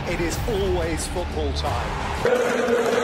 it is always football time.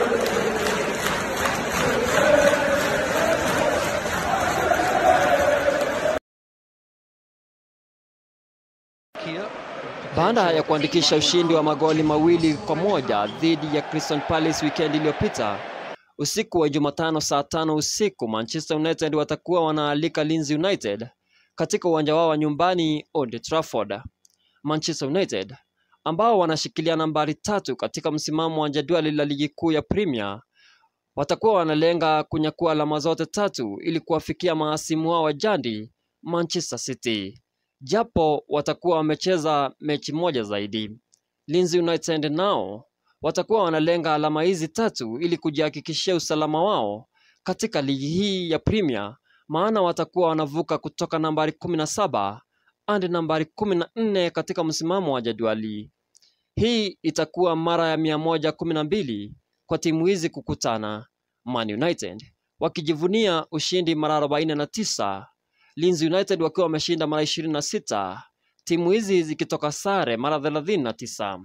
Baada ya kuandikisha ushindi wa magoli mawili kwa moja dhidi ya Crystal Palace weekend iliyopita, usiku wa Jumatano saa tano usiku Manchester United watakuwa wanaalika Leeds United katika uwanja wao wa nyumbani Old Trafford. Manchester United ambao wanashikilia nambari tatu katika msimamo wa jadwali la ligi kuu ya Premier watakuwa wanalenga kunyakua alama zote tatu ili kuwafikia mahasimu wao wa jadi Manchester City, japo watakuwa wamecheza mechi moja zaidi. Leeds United nao watakuwa wanalenga alama hizi tatu ili kujihakikishia usalama wao katika ligi hii ya Premier, maana watakuwa wanavuka kutoka nambari kumi na saba hadi nambari kumi na nne katika msimamo wa jadwali. Hii itakuwa mara ya mia moja kumi na mbili kwa timu hizi kukutana, Man United wakijivunia ushindi mara arobaini na tisa Leeds United wakiwa wameshinda mara ishirini na sita timu hizi zikitoka sare mara thelathini na tisa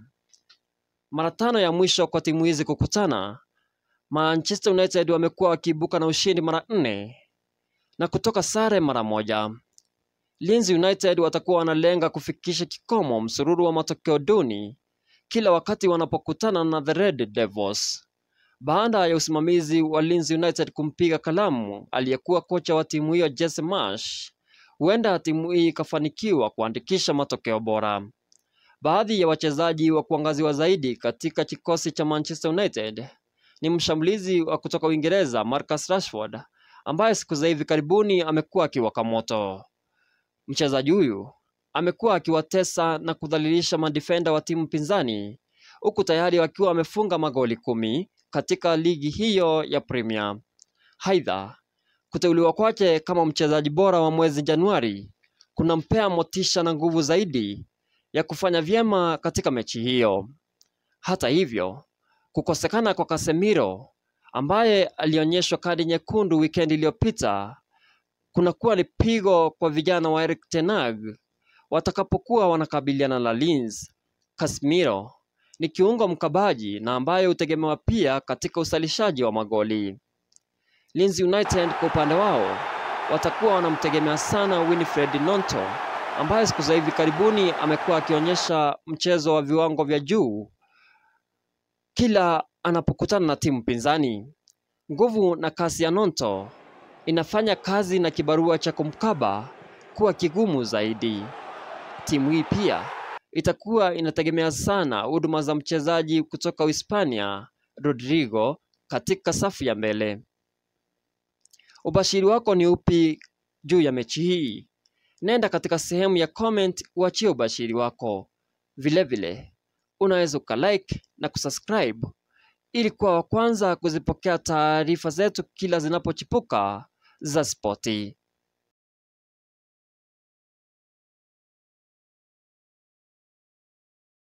Mara tano ya mwisho kwa timu hizi kukutana, Manchester United wamekuwa wakiibuka na ushindi mara nne na kutoka sare mara moja. Leeds United watakuwa wanalenga kufikisha kikomo msururu wa matokeo duni kila wakati wanapokutana na the Red Devils. Baada ya usimamizi wa Leeds United kumpiga kalamu aliyekuwa kocha wa timu hiyo Jesse Marsh, huenda timu hii ikafanikiwa kuandikisha matokeo bora. Baadhi ya wachezaji wa kuangaziwa zaidi katika kikosi cha Manchester United ni mshambulizi wa kutoka Uingereza Marcus Rashford ambaye siku za hivi karibuni amekuwa akiwaka moto. Mchezaji huyu amekuwa akiwatesa na kudhalilisha madifenda wa timu pinzani huku tayari wakiwa wamefunga magoli kumi katika ligi hiyo ya Premier. Aidha, kuteuliwa kwake kama mchezaji bora wa mwezi Januari kunampea motisha na nguvu zaidi ya kufanya vyema katika mechi hiyo. Hata hivyo, kukosekana kwa Casemiro ambaye alionyeshwa kadi nyekundu wikendi iliyopita kunakuwa ni pigo kwa vijana wa Erik ten Hag watakapokuwa wanakabiliana na Leeds. Casemiro ni kiungo mkabaji na ambaye hutegemewa pia katika usalishaji wa magoli. Leeds United kwa upande wao watakuwa wanamtegemea sana Winfred Nonto ambaye siku za hivi karibuni amekuwa akionyesha mchezo wa viwango vya juu kila anapokutana na timu pinzani. Nguvu na kasi ya Nonto inafanya kazi na kibarua cha kumkaba kuwa kigumu zaidi. Timu hii pia itakuwa inategemea sana huduma za mchezaji kutoka Uhispania Rodrigo katika safu ya mbele. Ubashiri wako ni upi juu ya mechi hii? Nenda katika sehemu ya comment uachie ubashiri wako. Vilevile unaweza ukalike na kusubscribe ili kuwa wa kwanza kuzipokea taarifa zetu kila zinapochipuka za spoti.